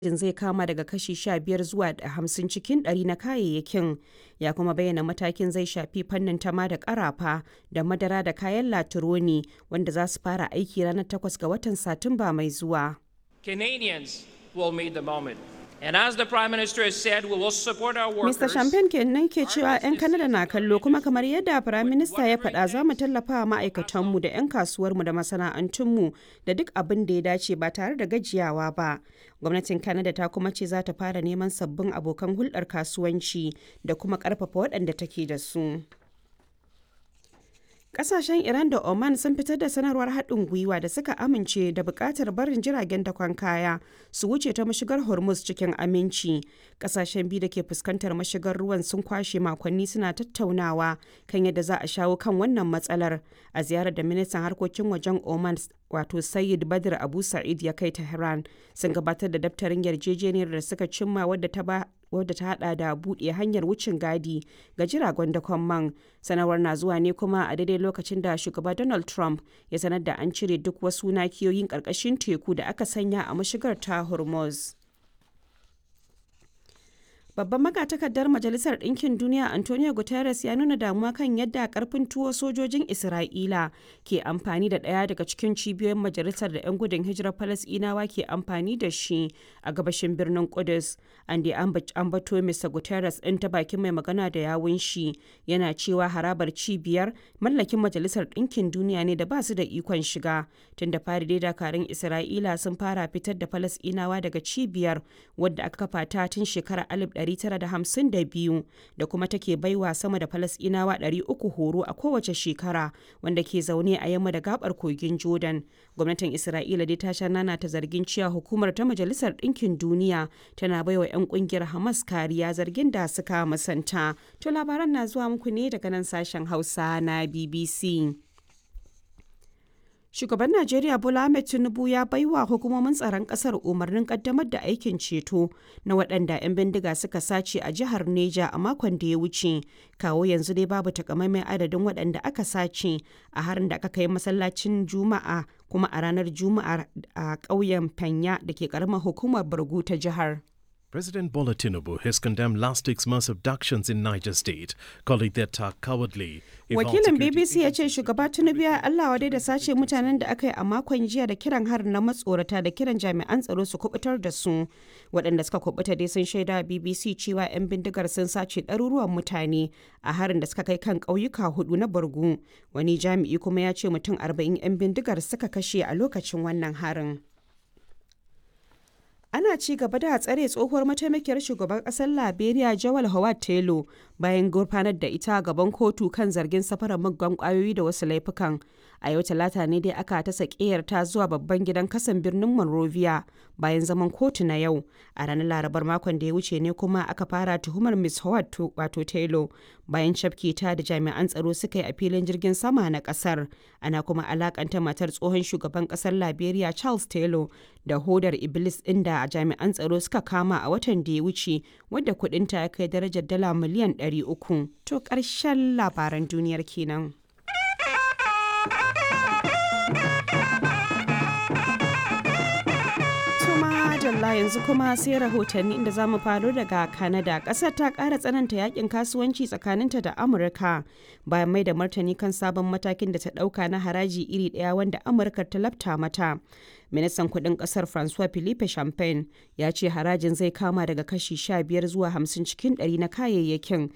harajin zai kama daga kashi 15 zuwa 50 cikin ɗari na kayayyakin ya kuma bayyana matakin zai shafi fannin tama da karafa da madara da kayan latironi wanda za su fara aiki ranar 8 ga watan satumba mai zuwa. Canadians will meet the moment. And as the Prime Minister has said, we will support our workers. Mr. Champagne kenan ke cewa 'yan Kanada na kallo kuma kamar yadda Prime Minister ya faɗa za mu tallafa wa ma'aikatanmu da 'yan kasuwarmu da masana'antunmu da duk abin da ya dace ba tare da gajiyawa ba. Gwamnatin Kanada ta kuma ce za ta fara neman sabbin abokan hulɗar kasuwanci da kuma ƙarfafa waɗanda take da su. Kasashen Iran da Oman sun fitar da sanarwar haɗin gwiwa da suka amince da buƙatar barin jiragen dakon kaya su wuce ta mashigar Hormuz cikin aminci. Kasashen biyu da ke fuskantar mashigar ruwan sun kwashe makonni suna tattaunawa kan yadda za a shawo kan wannan matsalar a ziyarar da ministan harkokin wajen Oman wato Sayyid Badr Abu Sa'id ya kai Tehran sun gabatar da daftarin yarjejeniyar da suka cimma wadda ta ba wadda ta hada da buɗe hanyar wucin gadi ga jiragen dakon man sanarwar na zuwa ne kuma a daidai lokacin da shugaba donald trump ya sanar da an cire duk wasu nakiyoyin ƙarƙashin teku da aka sanya a mashigar ta hormuz Babban magatakardar Majalisar Ɗinkin Duniya Antonio Guterres ya nuna damuwa kan yadda karfin tuwo sojojin Isra'ila ke amfani da ɗaya daga cikin cibiyoyin majalisar da 'yan gudun hijirar Falasɗinawa ke amfani da shi a gabashin birnin Kudus. An da ambato Mr. Guterres ɗin ta bakin mai magana da yawun shi yana cewa harabar cibiyar mallakin Majalisar Ɗinkin Duniya ne da ba su da ikon shiga. Tun da fari dai dakarun Isra'ila sun fara fitar da Falasɗinawa daga cibiyar wadda aka kafa ta tun shekarar 1952 da kuma take baiwa sama da falasɗinawa 300 horo a kowace shekara wanda ke zaune a yamma da gabar kogin jordan gwamnatin isra'ila dai ta sha nana ta zargin cewa hukumar ta majalisar ɗinkin duniya tana baiwa 'yan kungiyar hamas kariya zargin da suka musanta to labaran na zuwa muku ne daga nan sashen hausa na bbc Shugaban Najeriya Bola Ahmed Tinubu ya baiwa hukumomin tsaron kasar umarnin kaddamar da aikin ceto na waɗanda 'yan bindiga suka sace a jihar Neja a makon da ya wuce. Kawo yanzu dai babu takamaiman adadin waɗanda aka sace a harin da aka kai masallacin Juma'a kuma a ranar Juma'a a ƙauyen Fanya da ke ƙaramar hukumar Bargu ta jihar. President Bola Tinubu has condemned last week's mass abductions in Niger State, calling the attack cowardly. Wakilin BBC ya ce shugaba Tinubu ya Allah wadai da sace mutanen da aka yi a makon jiya da kiran harin na matsorata da kiran jami'an tsaro su kubutar da su. Waɗanda suka kubuta dai sun shaida BBC cewa 'yan bindigar sun sace ɗaruruwan mutane a harin da suka kai kan ƙauyuka hudu na Borgu. Wani jami'i kuma ya ce mutum 40 'yan bindigar suka kashe a lokacin wannan harin. ana ci gaba da tsare tsohuwar mataimakiyar shugaban kasar liberia jawal howard taylor bayan gurfanar da ita gaban kotu kan zargin safarar muggan kwayoyi da wasu laifukan a yau talata ne dai aka ta ta zuwa babban gidan kasan birnin monrovia bayan zaman kotu na yau a ranar larabar makon da ya wuce ne kuma aka fara tuhumar miss howard wato taylor bayan cafke ta da jami'an tsaro suka yi a filin jirgin sama na kasar ana kuma alakanta matar tsohon shugaban kasar liberia charles taylor da hodar iblis inda jami'an tsaro suka kama a watan da ya wuce wadda kudinta ya kai darajar dala miliyan 300 to ƙarshen labaran duniyar kenan. Madalla yanzu kuma sai rahotanni inda zamu faro daga Canada. Kasar ta ƙara tsananta yakin kasuwanci tsakaninta da Amurka bayan mai da martani kan sabon matakin da ta ɗauka na haraji iri ɗaya wanda Amurka ta lafta mata. Ministan kudin kasar Francois Philippe Champagne ya ce harajin zai kama daga kashi 15 zuwa 50 cikin 100 na kayayyakin